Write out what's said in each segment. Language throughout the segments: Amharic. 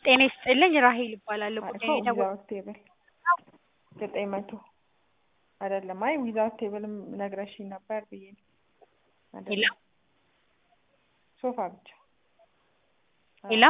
ጤና ይስጥልኝ ራሄል እባላለሁ። ጉዳይ የተወ ዊዛውት ቴብል ዘጠኝ መቶ አይደለም። አይ ዊዛውት ቴብልም ነግረሽኝ ነበር ብዬ ነው። አይደለም። ሄሎ ሶፋ ብቻ ሄሎ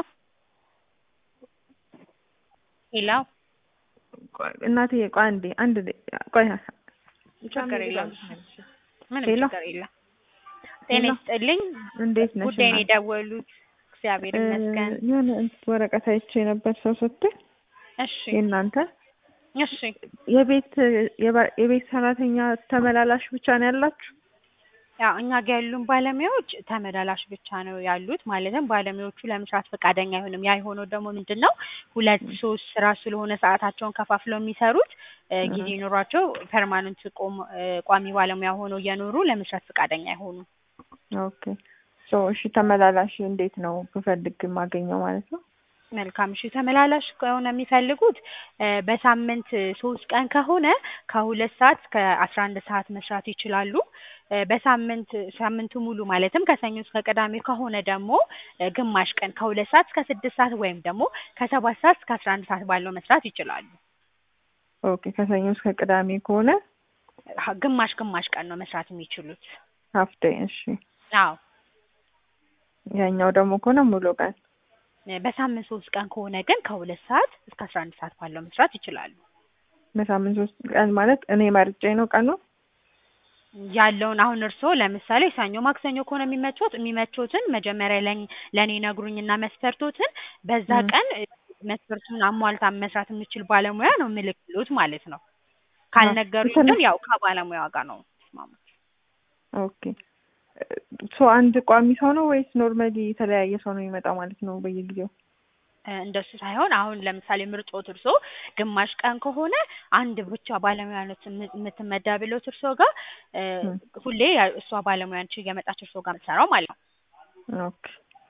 ሄሎ ቆይ እናትዬ ቆይ አንዴ አንድ ደቂቃ ቆይ ችግር የለም ምንም ሄሎ ችግር የለም። ጤና ሄሎ ይስጥልኝ እንዴት ነሽ? ጉዳይ ነው እናት? የደወሉት። እግዚአብሔር ይመስገን። እ የሆነ ወረቀት አይቼ ነበር ሰው ስትል እሺ የእናንተ እሺ የቤት የባ- የቤት ሰራተኛ ተመላላሽ ብቻ ነው ያላችሁ? ያው እኛ ጋር ያሉን ባለሙያዎች ተመላላሽ ብቻ ነው ያሉት። ማለትም ባለሙያዎቹ ለመስራት ፈቃደኛ አይሆንም። ያ የሆነው ደግሞ ምንድን ነው ሁለት ሶስት ስራ ስለሆነ ሰዓታቸውን ከፋፍለው የሚሰሩት እ ጊዜ ኖሯቸው ፐርማነንት ቆም እ ቋሚ ባለሙያ ሆነው እየኖሩ ለመስራት ፈቃደኛ አይሆኑም። ኦኬ ሶ እሺ ተመላላሽ እንዴት ነው ብፈልግ የማገኘው ማለት ነው? መልካም እሺ። ተመላላሽ ከሆነ የሚፈልጉት እ በሳምንት ሶስት ቀን ከሆነ ከሁለት ሰዓት እስከ አስራ አንድ ሰዓት መስራት ይችላሉ። እ በሳምንት ሳምንቱ ሙሉ ማለትም ከሰኞ እስከ ቅዳሜ ከሆነ ደግሞ እ ግማሽ ቀን ከሁለት ሰዓት እስከ ስድስት ሰዓት ወይም ደግሞ ከሰባት ሰዓት እስከ አስራ አንድ ሰዓት ባለው መስራት ይችላሉ። ኦኬ ከሰኞ እስከ ቅዳሜ ከሆነ ሀ- ግማሽ ግማሽ ቀን ነው መስራት የሚችሉት። ሀፍ ዴይ እሺ። አዎ ያኛው ደግሞ ከሆነ ሙሉ ቀን እ በሳምንት ሶስት ቀን ከሆነ ግን ከሁለት ሰዓት እስከ አስራ አንድ ሰዓት ባለው መስራት ይችላሉ። በሳምንት ሶስት ቀን ማለት እኔ መርጬ ነው ቀኑ? ያለውን አሁን እርስዎ ለምሳሌ ሰኞ ማክሰኞ ከሆነ የሚመቾት የሚመቾትን መጀመሪያ ለኝ- ለእኔ ነግሩኝና መስፈርቶትን በዛ ም። ቀን እ መስፈርቱን አሟልታ መስራት የምችል ባለሙያ ነው ምልክሎት ማለት ነው። ካልነገሩኝ እንትን- ግን ያው ከባለሙያዋ ጋር ነው የሚስማሙት። ኦኬ ሶ አንድ ቋሚ ሰው ነው ወይስ ኖርማሊ የተለያየ ሰው ነው የሚመጣው ማለት ነው በየጊዜው? እ እንደሱ ሳይሆን አሁን ለምሳሌ ምርጦት እርስዎ ግማሽ ቀን ከሆነ አንድ ብቻ ባለሙያ ነው የም- የምትመደብሎት እርስዎ ጋር እ ም። ሁሌ ያ- እሷ ባለሙያ ነች እየመጣች እርስዎ ጋር የምትሰራው ማለት ነው። ኦኬ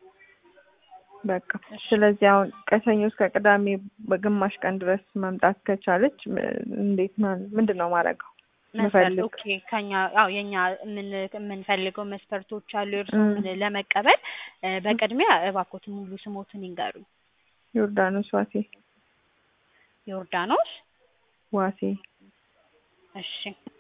በቃ ስለዚህ አሁን ከሰኞ እስከ ቅዳሜ በግማሽ ቀን ድረስ መምጣት ከቻለች ም- እንዴት ነው ምንድን ነው ማድረገው? መስፈርት ምፈልግ ኦኬ ከኛ አዎ የኛ የምን የምንፈልገው መስፈርቶች አሉ ም። እርስዎን ለመቀበል እ በቅድሚያ እባክዎትን ሙሉ ስሞትን ይንገሩኝ። ዮርዳኖስ ዋሴ ዮርዳኖስ ዋሴ እሺ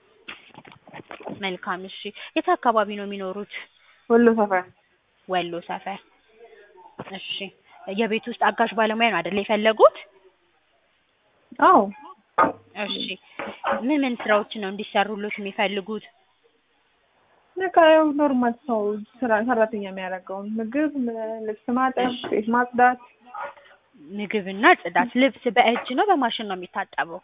መልካም እሺ የት አካባቢ ነው የሚኖሩት? ወሎ ሰፈር ወሎ ሰፈር እሺ የቤት ውስጥ አጋዥ ባለሙያ ነው አይደል የፈለጉት? አዎ እሺ ምን ምን ስራዎችን ነው እንዲሰሩሎት የሚፈልጉት? በቃ ያው ኖርማል ሰው ስራ ሰራተኛ የሚያደርገውን ምግብ፣ ም- ልብስ ማጠብ፣ እሺ ቤት ማጽዳት ምግብና ጽዳት። ልብስ በእጅ ነው በማሽን ነው የሚታጠበው?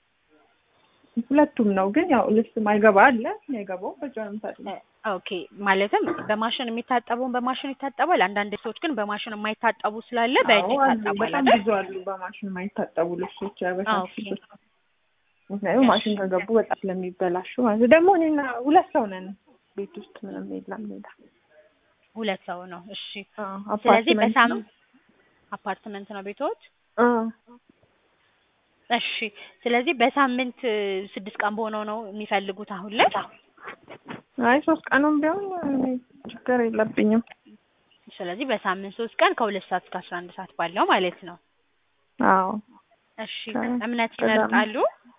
ሁለቱም ነው። ግን ያው ልብስ ማይገባ አለ ማይገባው በእጇ ነው እ የምታጥበው። ኦኬ ማለትም በማሽን የሚታጠበውን በማሽን ይታጠባል። አንዳንድ ሰዎች ግን በማሽን የማይታጠቡ ስላለ በእጅ አዎ አሉ፣ ይታጠባል በጣም አይደል? ብዙ አሉ በማሽን የማይታጠቡ ልብሶች ያበሻ ኦኬ ልብሶች። ምክንያቱም እሺ ማሽን ከገቡ በጣም ስለሚበላሹ ማለት ነው። ደግሞ እኔና ሁለት ሰው ነን ቤት ውስጥ ምንም የለም ሌላ። ሁለት ሰው ነው። እሺ አዎ ስለዚህ አፓርትመንት በሳም ነው። አፓርትመንት ነው ቤቶት? አዎ እሺ ስለዚህ በሳምንት እ ስድስት ቀን በሆነው ነው የሚፈልጉት አሁን ላይ? አይ ሶስት ቀኑም ቢሆን እኔ ችግር የለብኝም። ስለዚህ በሳምንት ሶስት ቀን ከሁለት ሰዓት እስከ አስራ አንድ ሰዓት ባለው ማለት ነው። አዎ እሺ ከ- እምነት ቅዳሜ ይመርጣሉ?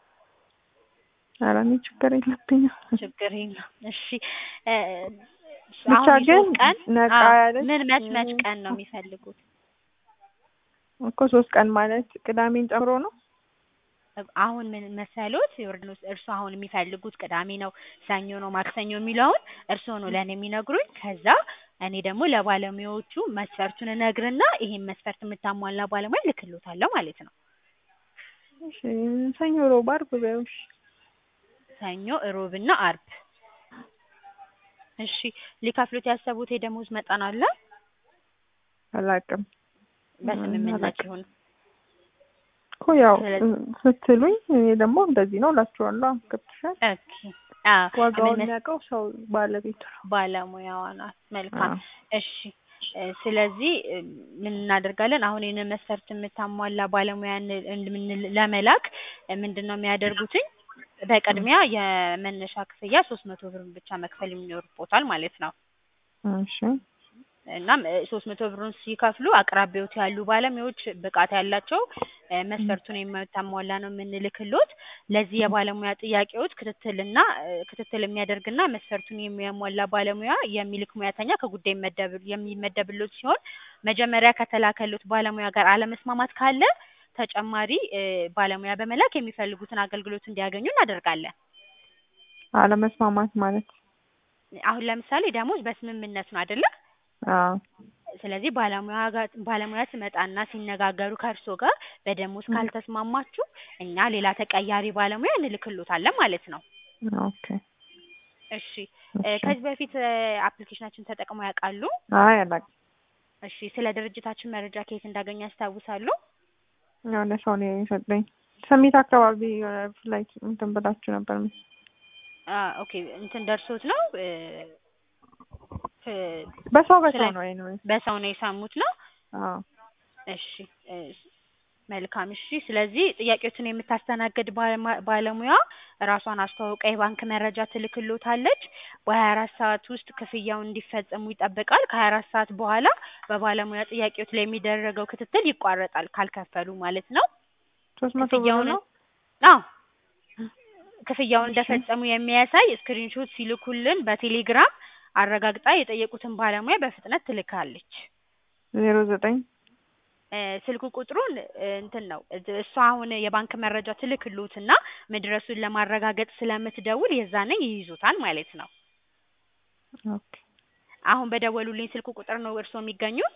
ኧረ እኔ ችግር የለብኝም። ችግር የለም። እሺ እ ብቻ አሁን ግን የሶስት ቀን ነቃ አዎ ያለች ምን መች መች እ ቀን ነው የሚፈልጉት? እኮ ሶስት ቀን ማለት ቅዳሜን ጨምሮ ነው። አሁን ምን መሰሎት ዮርዳኖስ እርስዎ አሁን የሚፈልጉት ቅዳሜ ነው፣ ሰኞ ነው፣ ማክሰኞ የሚለውን እርስዎ ነው ለእኔ የሚነግሩኝ። ከዛ እኔ ደግሞ ለባለሙያዎቹ መስፈርቱን እነግርና ይሄን መስፈርት የምታሟላ ባለሙያ እልክልዎታለሁ ማለት ነው። እሺ ሰኞ፣ ሮብ፣ ዓርብ በይው እሺ። ሰኞ፣ እሮብና አርብ። እሺ ሊከፍሉት ያሰቡት የደሞዝ መጠን አለ? አላውቅም እ በስምምነት አላውቅም ይሁን። እኮ ያው ስለዚህ እ ስትሉኝ እኔ ደግሞ እንደዚህ ነው እላችኋለሁ። ገብቶሻል? ኦኬ አዎ ምን ዋጋውን መስ የሚያውቀው ሰው ባለቤቱ ነው። ባለሙያዋ ናት። መልካም አዎ እሺ እ ስለዚህ እ ምን እናደርጋለን አሁን ይህንን መስፈርት የምታሟላ ባለሙያን እ ለመላክ እ ምንድን ነው የሚያደርጉትኝ በቅድሚያ የመነሻ ክፍያ ሶስት መቶ ብር ብቻ መክፈል የሚኖርቦታል ማለት ነው። እሺ እናም ሶስት መቶ ብሩን ሲከፍሉ አቅራቢዎት ያሉ ባለሙያዎች ብቃት ያላቸው እ መስፈርቱን የምታሟላ ነው የምንልክሎት። ለዚህ የባለሙያ ጥያቄዎች ክትትልና እ ክትትል የሚያደርግና መስፈርቱን የሚያሟላ ባለሙያ የሚልክ ሙያተኛ ከጉዳይ ይመደብ የሚመደብሎት ሲሆን መጀመሪያ ከተላከሎት ባለሙያ ጋር አለመስማማት ካለ ተጨማሪ እ ባለሙያ በመላክ የሚፈልጉትን አገልግሎት እንዲያገኙ እናደርጋለን። አለመስማማት ማለት አሁን ለምሳሌ ደሞዝ በስምምነት ነው አይደለ? አዎ ስለዚህ ባለሙያ ጋር ባለሙያ ትመጣና ሲነጋገሩ ከእርስዎ ጋር በደሞዝ ም። ካልተስማማችሁ እኛ ሌላ ተቀያሪ ባለሙያ እንልክሎታለን ማለት ነው። ኦኬ እሺ እ እሺ ከዚህ በፊት እ አፕሊኬሽናችን ተጠቅመው ያውቃሉ? አይ አላውቅም። እሺ ስለ ድርጅታችን መረጃ ከየት እንዳገኙ ያስታውሳሉ? የሆነ ሰው ነው የሰጠኝ። ሰሚት አካባቢ የሆነ ፍላይት እንትን ብላችሁ ነበር መሰለኝ። አ ኦኬ እንትን ደርሶት ነው እ እ በሰው ስለ በሰው ነው ኤኒዌይ። በሰው ነው የሰሙት ነው? አዎ እሺ እ መልካም እሺ። ስለዚህ ጥያቄዎችን የምታስተናግድ ባለማ- ባለሙያ ራሷን አስተዋውቃ የባንክ መረጃ ትልክሎታለች። በሀያ አራት ሰዓት ውስጥ ክፍያውን እንዲፈጽሙ ይጠበቃል። ከሀያ አራት ሰዓት በኋላ በባለሙያ ጥያቄዎች ላይ የሚደረገው ክትትል ይቋረጣል ካልከፈሉ ማለት ነው። ሶስት መቶ ብር ክፍያውን ነው። አዎ ክፍያውን እሺ እንደፈጸሙ የሚያሳይ ስክሪንሾት ሲልኩልን በቴሌግራም አረጋግጣ የጠየቁትን ባለሙያ በፍጥነት ትልካለች። ዜሮ ዘጠኝ እ ስልክ ቁጥሩን እ እንትን ነው እ እሷ አሁን የባንክ መረጃ ትልክሎትና መድረሱን ለማረጋገጥ ስለምትደውል የዛኔ ይይዙታል ማለት ነው። ኦኬ አሁን በደወሉልኝ ስልክ ቁጥር ነው እርስዎ የሚገኙት?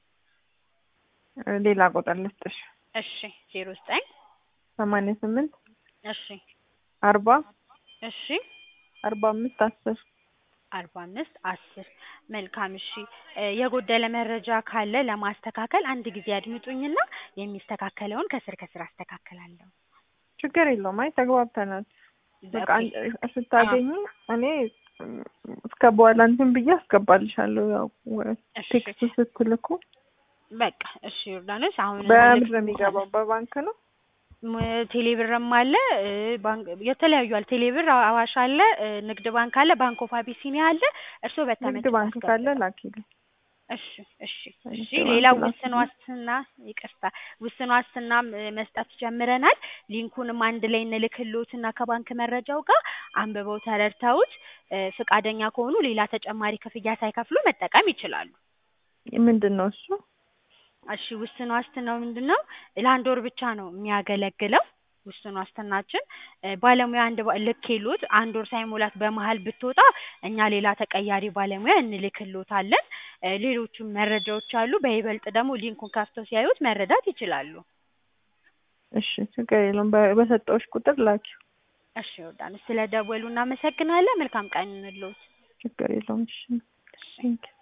እ ሌላ ቁጥር ልስጥሽ። እሺ ዜሮ ዘጠኝ ሰማንያ ስምንት እሺ አርባ እሺ አርባ አምስት አስር አርባ አምስት አስር መልካም እሺ እ የጎደለ መረጃ ካለ ለማስተካከል አንድ ጊዜ ያድምጡኝና የሚስተካከለውን ከስር ከስር አስተካክላለሁ። ችግር የለውም። አይ ተግባብተናል። በቃ ኦኬ አንቺ ስታገኙ እኔ እስከ በኋላ እንትን ብዬ አስገባልሻለሁ። ያው ወ- እሺ ቴክስት ስትልኩ በቃ እሺ ዮርዳኖስ አሁን በምንድን ነው የሚገባው? በባንክ ነው። ም- ቴሌብርም አለ እ ባንክ የተለያዩ አለ ቴሌብር አ- አዋሽ አለ እ ንግድ ባንክ አለ ባንክ ኦፍ አቢሲኒያ አለ እርስዎ ንግድ በተመቹት ባንክ ካለ ያስገቡልን። ላኪልኝ። እሺ እሺ እሺ ንግድ ሌላ ባንክ ውስን ላኪልኝ። ዋስትና ይቅርታ ውስን ዋስትናም እ መስጠት ጀምረናል። ሊንኩንም አንድ ላይ እንልክልዎትና ከባንክ መረጃው ጋር አንብበው ተረድተውት እ ፈቃደኛ ከሆኑ ሌላ ተጨማሪ ክፍያ ሳይከፍሉ መጠቀም ይችላሉ። ምንድን ነው እሱ? እሺ ውስን ዋስትናው ምንድን ነው? ለአንድ ወር ብቻ ነው የሚያገለግለው። ውስን ዋስትናችን እ ባለሙያ አንድ ባ- ልኬሎት አንድ ወር ሳይሞላት በመሀል ብትወጣ እኛ ሌላ ተቀያሪ ባለሙያ እንልክሎታለን። እ ሌሎቹም መረጃዎች አሉ። በይበልጥ ደግሞ ሊንኩን ከፍተው ሲያዩት መረዳት ይችላሉ። እሺ ችግር የለውም። በ- በሰጠሁሽ ቁጥር ላኪው። እሺ ዮርዳኖስ ስለ ደወሉ እናመሰግናለን። መልካም ቀን ይሁንልዎት። ችግር የለውም። እሺ ቴንኪው